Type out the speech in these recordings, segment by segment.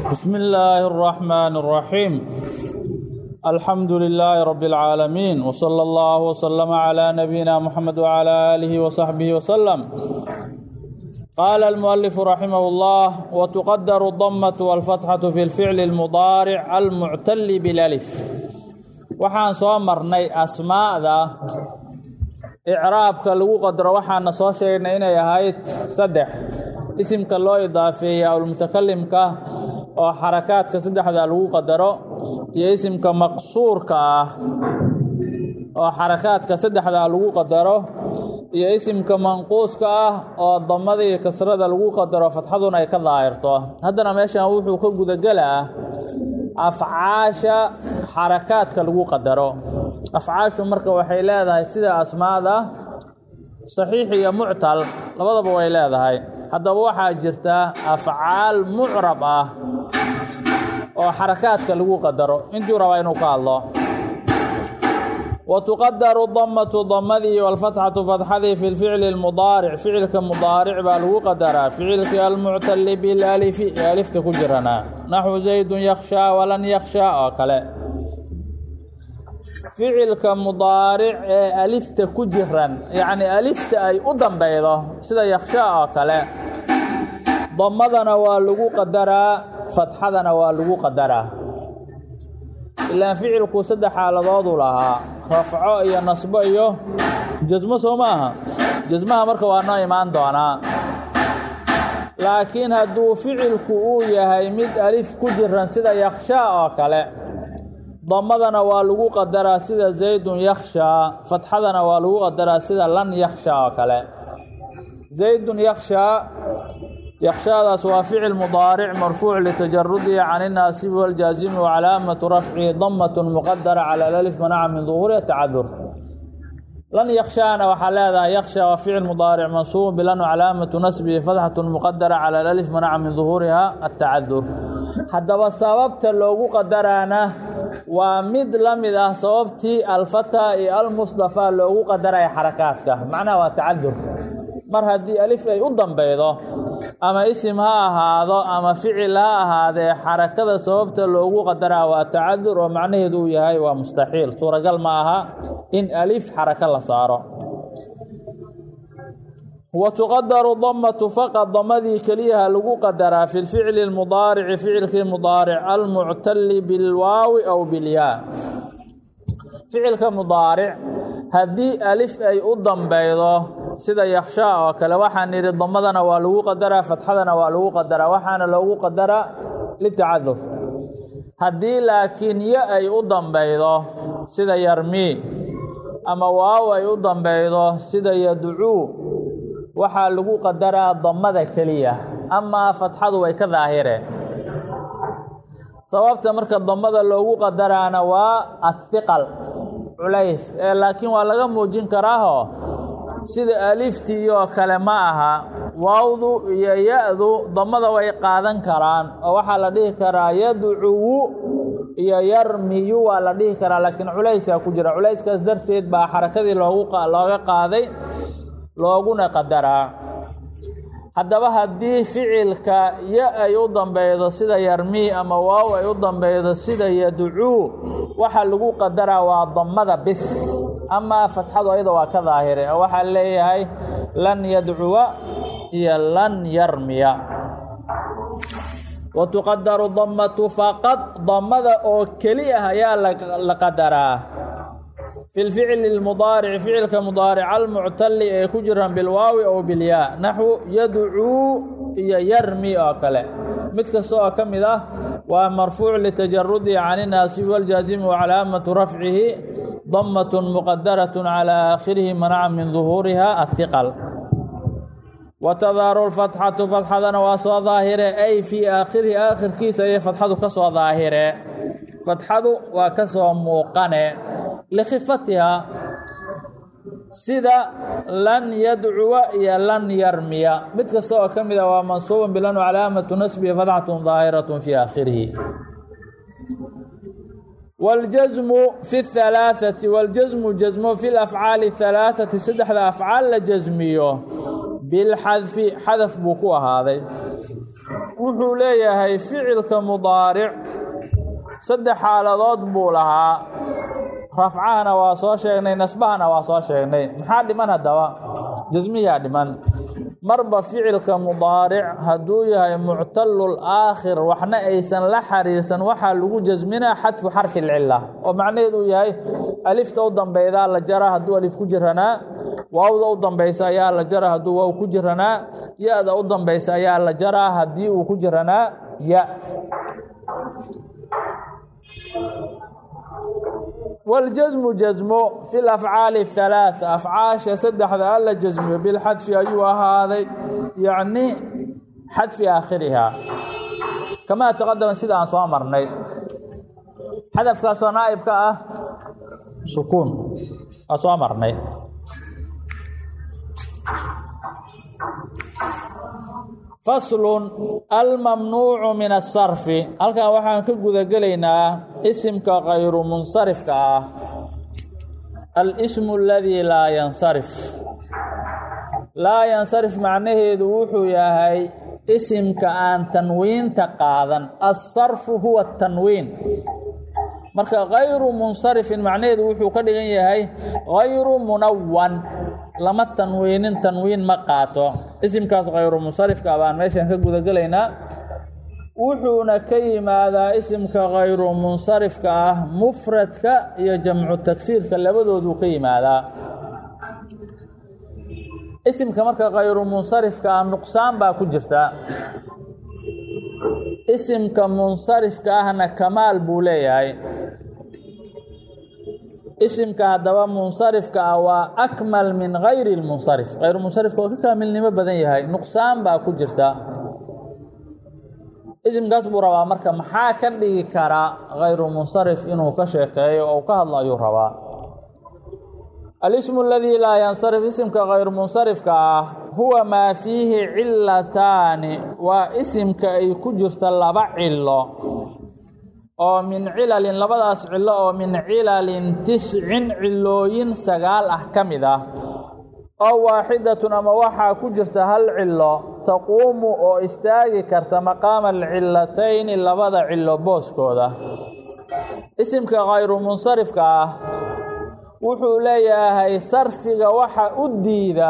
بسم الله الرحمن الرحيم الحمد لله رب العالمين وصلى الله وسلم على نبينا محمد وعلى آله وصحبه وسلم قال المؤلف رحمه الله وتقدر الضمة والفتحة في الفعل المضارع المعتل بالألف waxaan soo marnay asmaa'da icraabka lagu qadaro waxaana soo sheegnay inay ahayd saddex isimka loo idaafeeyey awlmutakalimka oo xarakaadka saddexda lagu qadaro iyo isimka maqsuurka ah oo xarakaadka saddexda lagu qadaro iyo isimka manquuska ah oo damada iyo kasrada lagu qadaro fatxaduna ay ka daahirto haddana meeshan wuxuu ka gudagelaa afcaasha xarakaadka lagu qadaro afcaashu marka waxay leedahay sida asmaada saxiix iyo muctal labadaba way leedahay haddaba waxaa jirta afcaal mucrab ah oo xarakaadka lagu qadaro intuu rabaa inuu ka hadlo wa tuqadaru damatu damadii walfatxatu fatxadii fi lficli lmudaaric ficilka mudaaric baa lagu qadaraa ficilkii almuctali bilalifi ee alifta ku jirana naxwu zaydun yakshaa walan yakshaa oo kale ficilka mudaaric ee alifta ku jiran yacni alifta ay u dambeydo sida yakshaa oo kale damadana waa lagu qadaraa fatxadana waa lagu qadaraa ilaan ficilku saddex xaaladoodu lahaa rafco iyo nasbo iyo jasmo soo maaha jasmaha marka waa noo imaan doonaa laakiin hadduu ficilku uu yahay mid alif ku jiran sida yakshaa oo kale damadana waa lagu qadaraa sida zaydun yakshaa fatxadana waa lagu qadaraa sida lan yakshaa oo kale zaydun yakshaa yakshaadaas waa ficil mudaaric marfuuc litajarudihi can inaasibi waljaazimi wacalaamatu rafcihi damatun muqadara cala lalif manaca min duhuuriha tacadur lan yakshaana waxaa leedahay yaksha waa ficil mudaaric mansuubun bilan calaamatu nasbihi fatxatun muqadara cala lalif manaca min duhuuriha atacadur haddaba sababta loogu qadaraana waa mid la mid ah sababtii alfata iyo almusdafaa loogu qadaraya xarakaadka macnaha waa tacadur mar haddii alif ay u dambeydo ama isim ha ahaado ama ficil ha ahaadee xarakada sababta loogu qadaraa waa tacadur oo macnaheedu uu yahay waa mustaxiil suuragal ma aha in alif xarako la saaro wa tuqadaru damatu faqad damadii keliyaha lagu qadaraa fi lficli lmudaarici ficilkii mudaaric almuctali bilwaawi aw bilyaa ficilka mudaaric haddii alif ay u dambeydo sida yakshaa oo kale waxaan nidhi damadana waa lagu qadaraa fatxadana waa lagu qadaraa waxaana loogu qadaraa litacadur haddii laakiin yo ay u dambeydo sida yarmii ama waaw ay u dambeydo sida yadcuu waxaa lagu qadaraa damada keliya amaa fatxadu way ka daahireen sababta marka damada loogu qadaraana waa athiqal culays ee laakiin waa laga muujin karaaho sida aliftii oo kale ma aha waawdu iyo ya-du damada way qaadan karaan oo waxaa la dhihi karaa yadcuwu iyo yarmiyu waa la dhihi karaa laakiin culaysaa ku jira culayskaas darteed baa xarakadii looga qaaday looguna qadaraa haddaba haddii ficilka ya ay u dambeydo sida yarmii ama waaw ay u dambeydo sida yadcuu waxaa lagu qadaraa waa damada bis amaa fatxadu ayada waa ka daahire oo waxaa leeyahay lan yadcuwa iyo lan yarmiya wa tuqadaru damatu faqad damada oo keli ah ayaa la qadaraa fi lficli lmudaarici ficilka mudaaric almuctali ee ku jiran bilwaawi ow bilyaa naxwu yadcuu iyo yarmi oo kale mid kasta oo ka mid ah waa marfuuc litajarudihi can inaasibi waljaazimi wacalaamatu rafcihi damatun muqadarat calى aakhirihi manaca min duhuuriha ahiqal watadaaru lfatxatu fatxadana waa soo daahire ay fii aakhirihi aakhirkiisa ayay fatxadu ka soo daahire fatxadu waa ka soo muuqane likhifatiha sida lan yadcuwa iyo lan yarmiya mid kasta oo ka mid a waa mansuuban bilan calaamatu nasbihi fatxatun daahiratun fii aakhirihi waljasmu fi اhalaaثati waljasmu jasmo fi lafcaali اhalaaثati saddexda afcaal la jasmiyo bilxadfi xadaf buu ku ahaaday wuxuu leeyahay ficilka mudaaric saddex xaaladood buu lahaa rafcahana waa soo sheegnay nasbahana waa soo sheegnay maxaa dhiman haddaba jasmiyaa dhiman marba ficilka mudaaric hadduu yahay muctalul aakhir waxna aysan la xariirsan waxaa lagu jasminaa xadfu xarfi lcila oo macnaheedu uu yahay alifta u dambeydaa la jara hadduu alif ku jiranaa waawda u dambaysa ayaa la jara hadduu waaw ku jiranaa ya-da u dambaysa ayaa la jaraa haddii uu ku jiranaa ya waljasmu jasmo fi lafcaali halaaa afcaasha saddexda alla jasmiyo bilxadfi ayuu ahaaday yacni xadfi aakhirihaa kamaa taqadama sida aan soo marnay xadafkaasoo naa'ibka ah sukuun waa soo marnay faslun almamnuucu min asarfi halkan waxaan ka gudagelaynaa isimka kayru munsarifka ah alismu aladii laa yansarif laa yansarif macnaheedu wuxuu yahay isimka aan tanwiinta qaadan asarfu huwa tanwiin marka kayru munsarifin macnaheedu wuxuu ka dhigan yahay kayru munawan lama tanwiinin tanwiin ma qaato isimkaas kayru munsarifka baan meeshan ka gudagelaynaa wuxuuna ka yimaadaa isimka kayru munsarifka ah mufradka iyo jamcu tagsiirka labadooduu ka yimaadaa isimka marka kayru munsarifka ah nuqsaan baa ku jirta isimka munsarifka ahna kamaal buu leeyahay isimka haddaba munsarifka ah waa akmal min gayri lmunsarif kayru munsarifka oo ka kaamilnimo badan yahay nuqsaan baa ku jirta isimkaas buu rabaa marka maxaa ka dhigi karaa kayru munsarif inuu ka sheekeeyo oo ka hadlo ayuu rabaa alismu aladii laa yansarif isimka kayru munsarifka ah huwa maa fiihi cilataani waa isimka ay ku jirta laba cilo oo min cilalin labadaas cilo oo min cilalin tiscin cilooyin sagaal ah ka mid ah oo waaxidatun ama waxaa ku jirta hal cilo taquumu oo istaagi karta maqaama alcilatayni labada cilo booskooda isimka kayru munsarifka ah wuxuu leeyahay sarfiga waxa u diida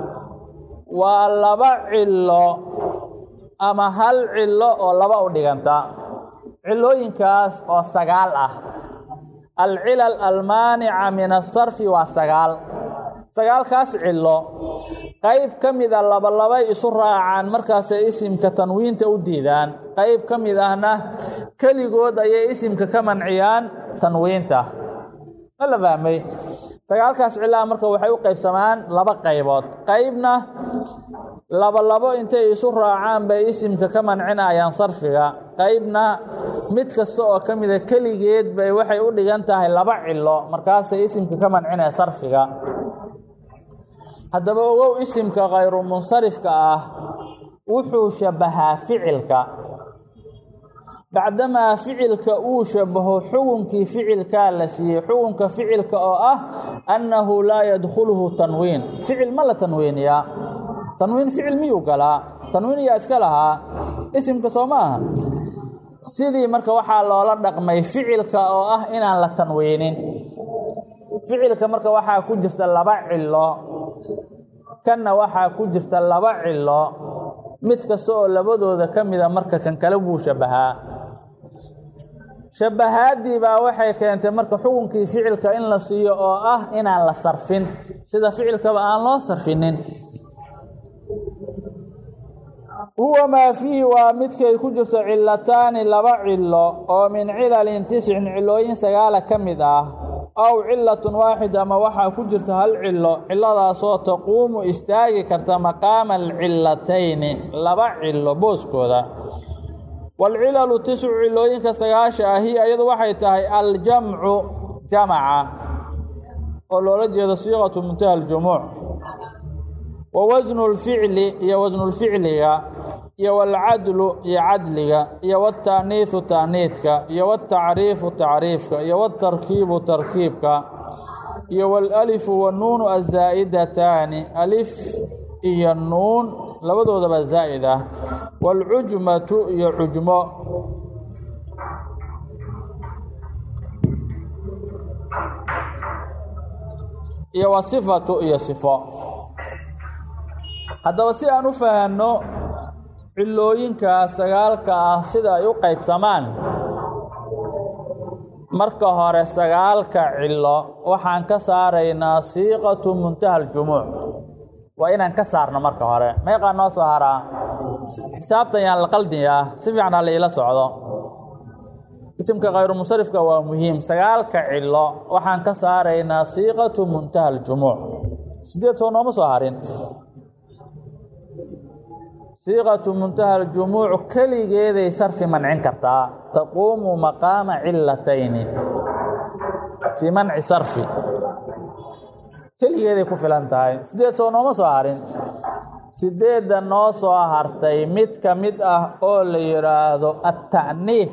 waa laba cilo ama hal cilo oo laba u dhiganta cilooyinkaas oo sagaal ah alcilal almaanica min asarfi waa sagaal sagaalkaas cilo qayb ka mida labalabay isu raacaan markaasay isimka tanwiinta u diidaan qayb ka mid ahna keligood ayay isimka ka manciyaan tanwiinta ma la fahmay sagaalkaas cilaha marka waxay u qaybsamaan laba qaybood qaybna labalabo intay isu raacaan bay isimka ka mancinayaan sarfiga qaybna mid kasta oo ka mida keligeed bay waxay u dhigan tahay laba cilo markaasay isimka ka mancinaya sarfiga haddaba ogow isimka kayru munsarifka ah wuxuu shabbahaa ficilka bacdamaa ficilka uu shabaho xukunkii ficilkaa la siiyey xukunka ficilka oo ah annahu laa yadkhuluhu tanwiin ficil ma la tanwiiniyaa tanwiin ficil miyuu galaa tanwiin yaa iska lahaa isimka soo ma aha sidii marka waxaa loola dhaqmay ficilka oo ah inaan la tanwiinin ficilka marka waxaa ku jirta laba cilo kanna waxaa ku jirta laba cilo mid kasta oo labadooda ka mida marka kan kale wuu shabbahaa shabbahaaddii baa waxay keentay marka xukunkii ficilka in la siiyo oo ah inaan la sarfin sida ficilkaba aan loo sarfinin huwa maa fiihi waa midkay ku jirto cilataani laba cilo oo min cilalin tiscin cilooyin sagaala ka mid ah aw cilatun waaxid ama waxaa ku jirta hal cilo ciladaasoo taquumu istaagi karta maqaama alcilatayni laba cilo booskooda waalcilalu tiscu cilooyinka sagaasha ahi iyadu waxay tahay aljamcu jamaca oo loola jeedo siiqatu muntaha aljumuuc wa wasnu lficli iyo wasnulficliga iyo waalcadlu iyo cadliga iyo waaltaaniihu taaniidka iyo waaltacriifu tacriifka iyo waaltarkiibu tarkiibka iyo waalalifu wanuunu azaa'idataani alif iyo nuun labadoodaba zaa'id ah waalcujmatu iyo cujmo iyo wa sifatu iyo sifo haddaba si aan u fahanno cilooyinkaas sagaalka ah sida ay u qaybsamaan marka hore sagaalka cilo waxaan ka saaraynaa siiqatu muntaha aljumuuc waa inaan ka saarno marka hore meeqaa noo soo haraa xisaabtan yaan la qaldiyaa si fiican ha la iila socdo isimka khayru musarifka waa muhiim sagaalka cilo waxaan ka saaraynaa siiqatu muntaha aljumuuc sideed soo nooma soo harin siiqatu muntaha aljumuuc keligeeday sarfi mancin kartaa taquumu maqaama cilatayni fii manci sarfi keligeeday ku filan tahay sideed soo nooma soo harin sideedda noo soo hartay mid ka mid ah oo la yidhaahdo atta'niif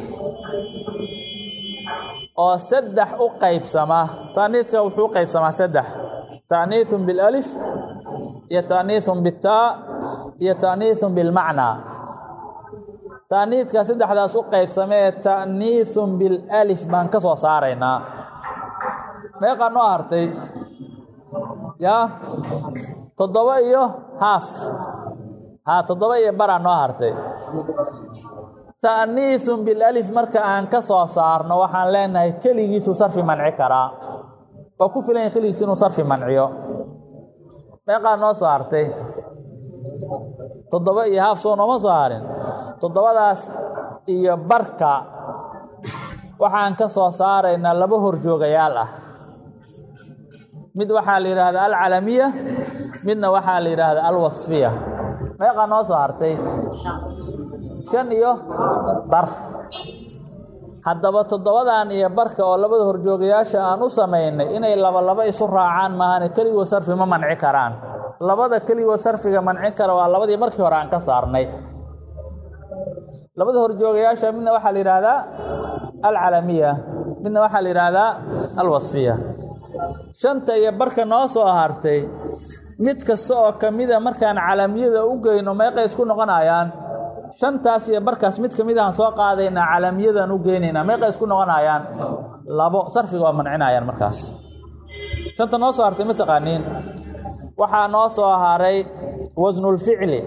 oo saddex u qaybsama ta'niidka wuxuu u qaybsamaa saddex ta'niithun bilalif iyo ta'niithun bitaa iyo ta'niithun bilmacnaa ta'niidka saddexdaas u qaybsamee ta'niithun bilalif baan ka soo saaraynaa meeqaa noo hartay yaa toddoba iyo haaf haa toddoba iyo baraa noo hartay ta'niithun bilalif marka aan ka soo saarno waxaan leenahay keligiisuu sarfi manci karaa waa ku filan yahay keligiis inuu sarfi manciyo meeqaa noo soo hartay toddoba iyo haaf soo nooma soo harin toddobadaas iyo barka waxaan ka soo saaraynaa laba horjoogayaal ah mid waxaa la yidhaahdaa alcalamiya midna waxaa la yidhaahdaa alwasfiya meeqaa noo soo hartay shan iyo bar haddaba toddobadan iyo barka oo labada horjoogayaasha aan u samaynay inay laba laba isu raacaan maahane keligoo sarfi ma manci karaan labada keligoo sarfiga mancin kara waa labadii markii hore aan ka saarnay labada horjoogayaasha midna waxaa la yidhaahdaa alcalamiya midna waxaa la yidhaahdaa alwasfiya shanta iyo barka noo soo hartay mid kasta oo ka mida markaan calamiyada u geyno meeqay isku noqonayaan shantaas iyo barkaas mid ka mid ahaan soo qaadaynaa calamiyadan u geynaynaa meeqay isku noqonayaan labo sarfiga waa mancinayaan markaas shanta noo soo hartay ma taqaaniin waxaa noo soo haray wasnulficli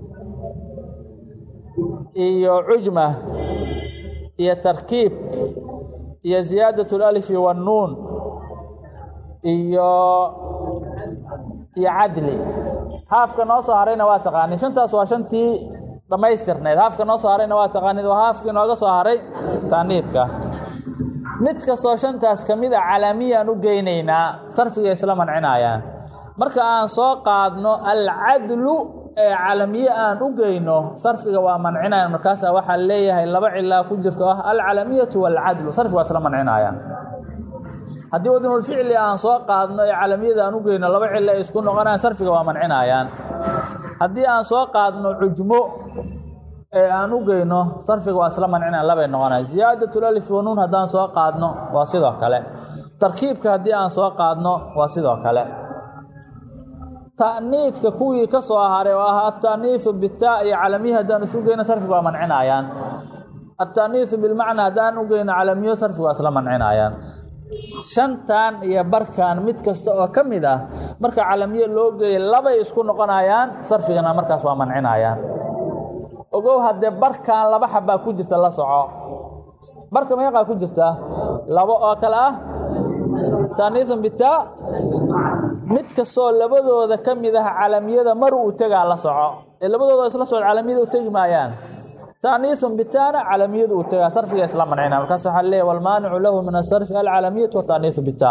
iyo cujma iyo tarkiib iyo ziyaadat اlalifi waannuun iyo iyo cadli haafka noo soo harayna waa taqaaniin shantaas waa shantii dhammaystirnayd haafka noo soo harayna waa taqaaniid waa haafkii nooga soo haray taaniidka mid kastoo shantaas ka mid a calamiyaan u geynaynaa sarfiga isla mancinayaan marka aan soo qaadno alcadlu ee calamiye aan u geyno sarfiga waa mancinayaan markaasaa waxaa leeyahay laba cilaa ku jirto ah alcalamiyatu waalcadlu sarfiga waa isla mancinayaan haddii wadnulficli aan soo qaadno ee calamiyada aan u geyno laba cilo ay isku noqonayaan sarfiga waa mancinayaan haddii aan soo qaadno cujmo ee aan u geyno sarfiga waa isla mancinayan labay noqonayan ziyaadatulalifi wanuun haddaan soo qaadno waa sidoo kale tarkiibka haddii aan soo qaadno waa sidoo kale ta'niidka kuwii ka soo haray oo ah ata'niidu bitaa iyo calamiye haddaan isu geyno sarfiga waa mancinayaan ata'niidu bilmacna haddaan u geyno calamiyo sarfiga waa isla mancinayaan shantan iyo barkan mid kasta oo ka mid ah marka calamiye loo geeya labay isku noqonayaan sarfigana markaas waa mancinayaan ogow haddee barkan laba xabbaa ku jirta la soco barka meeqaa ku jirta labo oo kale ah taaniisun bitaa mid kastoo labadooda ka mid ah calamiyada mar uu tegaa la soco ee labadooda isla socod calamiyada u tegi maayaan taaniisun bitaana calamiyadu uu tegaa sarfiga isla mancina markaas waxaa leeyahy walmaanicu lahu min asarfi alcalamiyatu wataaniisu bitaa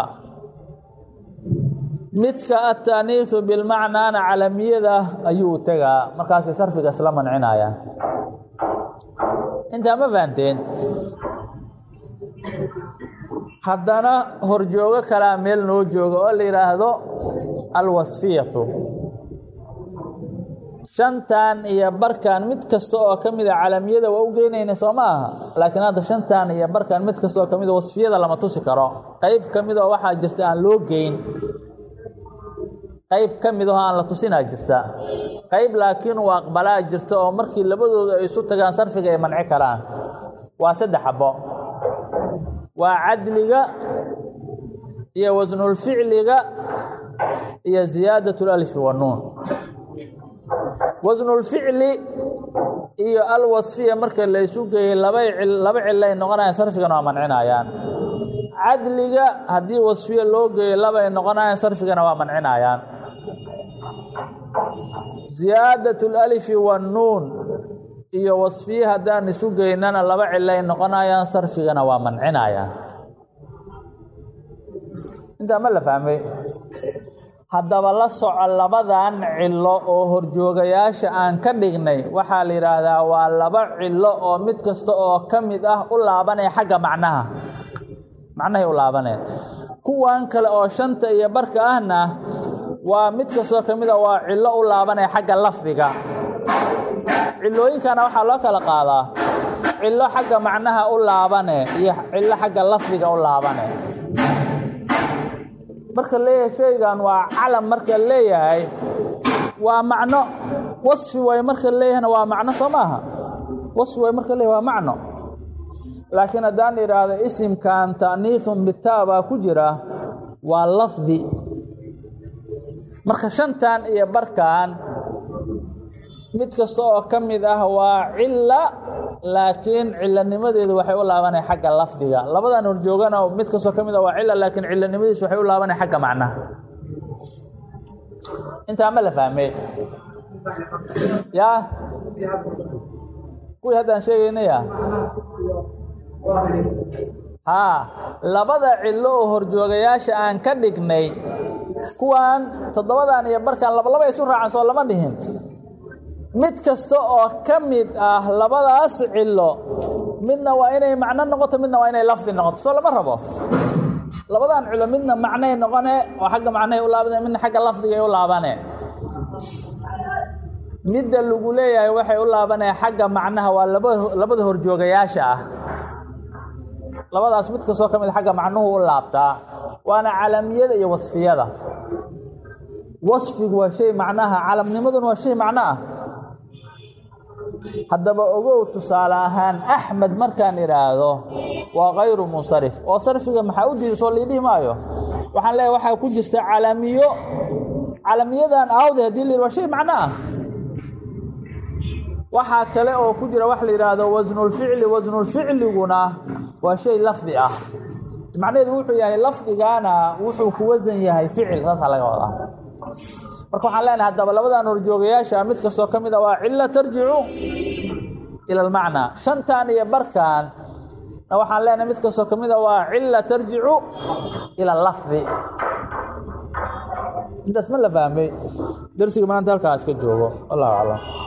midka ataaniisu bilmacnaana calamiyada ayuu u tegaa markaasay sarfiga isla mancinayaan intaa ma fahanteen haddana horjoogo kalaa meel noo jooga oo la yidhaahdo alwasfiyatu shantan iyo barkan mid kasta oo ka mida calamiyada waa u geynayna soo ma aha laakiin hadda shantan iyo barkan mid kasta oo ka mida wasfiyada lama tusi karo qeyb ka mid oo waxaa jirta aan loo geyn qeyb ka mid aho aan la tusinaa jirta qayb laakiin uu aqbalaa jirta oo markii labadoodu ay isu tagaan sarfiga ay manci karaan waa saddex xabo waa cadliga iyo wasnulficliga iyo ziyaadat اlalfi wanuun wasnulficli iyo alwasfiya marka la isu geeyey laba laba cilay noqonayaan sarfigana waa mancinayaan cadliga haddii wasfiya loo geeyo labay noqonayaan sarfigana waa mancinayaan ziyaadat اlalifi wanuun iyo wasfiye haddaan isu geynana laba cilay noqonayaan sarfigana waa mancinayaan intaa ma la fahmay haddaba la soco labadan cilo oo horjoogayaasha aan ka dhignay waxaa la yidhaahdaa waa laba cilo oo mid kasta oo ka mid ah u laabanaya xagga macnaha macnahay u laabanaya kuwan kale oo shanta iyo barka ahna waa mid kastoo ka mid a waa cilo u laabanaya xagga lafdiga cilooyinkana waxaa loo kala qaadaa cilo xagga macnaha u laabane iyo cilo xagga lafdiga u laabane marka leeyahay shaygan waa calam marka leeyahay waa macno wasfi way marka leeyahayna waa macno soo maaha wasfi way marka leeyahay waa macno laakiin haddaan idhaahdo isimkan ta'niifun bitaa baa ku jira waa lafdi marka shantan iyo barkan mid kasta oo ka mid ah waa cila laakiin cilanimadeedu waxay u laabanaya xagga lafdiga labadan horjoogana mid kastoo ka mid ah waa cila laakiin cilanimadiisu waxay u laabanaya xagga macnaha intaa ma la fahmey yaa kuwii haddaan sheegaynaya haa labada cilo oo horjoogayaasha aan ka dhignay kuwan toddobadan iyo barkan labalaba isu raacan soo lama dhihin mid kasta oo ka mid ah labadaas cilo midna waa inay macno noqoto midna waa inay lafdi noqoto soo lama rabo labadan cilo midna macnay noqone oo xagga macnahay u laabane midna xagga lafdigay u laabane midda lagu leeyahay waxay u laabanaya xagga macnaha waa laba labada horjoogayaasha ah labadaas mid kastoo ka mid xagga macnuhu u laabtaa waana calamiyada iyo wasfiyada wasfigu waa shay macnaha calamnimaduna waa shay macno ah haddaba ogow tusaale ahaan axmed markaan idhaahdo waa kayru munsarif oo sarfiga maxaa u diida soo liidhihi maayo waxaan leeyahay waxaa ku jirta calamiyo calamiyadan aawde hadii la yidhi waa shay macno ah waxaa kale oo ku jira wax la yidhaahdo wasnulficli wasnulficliguna waa shay lafdi ah macnaheedu wuxuu yahay lafdigaana wuxuu ku wasan yahay ficil saasaa laga wadaa marka waxaan leenahay haddaba labadan horjoogayaasha mid kastoo ka mid a waa cilo tarjicu ila almacnaa shantan iyo barkan na waxaan leenahay mid kastoo ka mid a waa cilo tarjicu ila lafdi intaas ma la fahmay darsiga maanta halkaas ka joogo wallahu aclam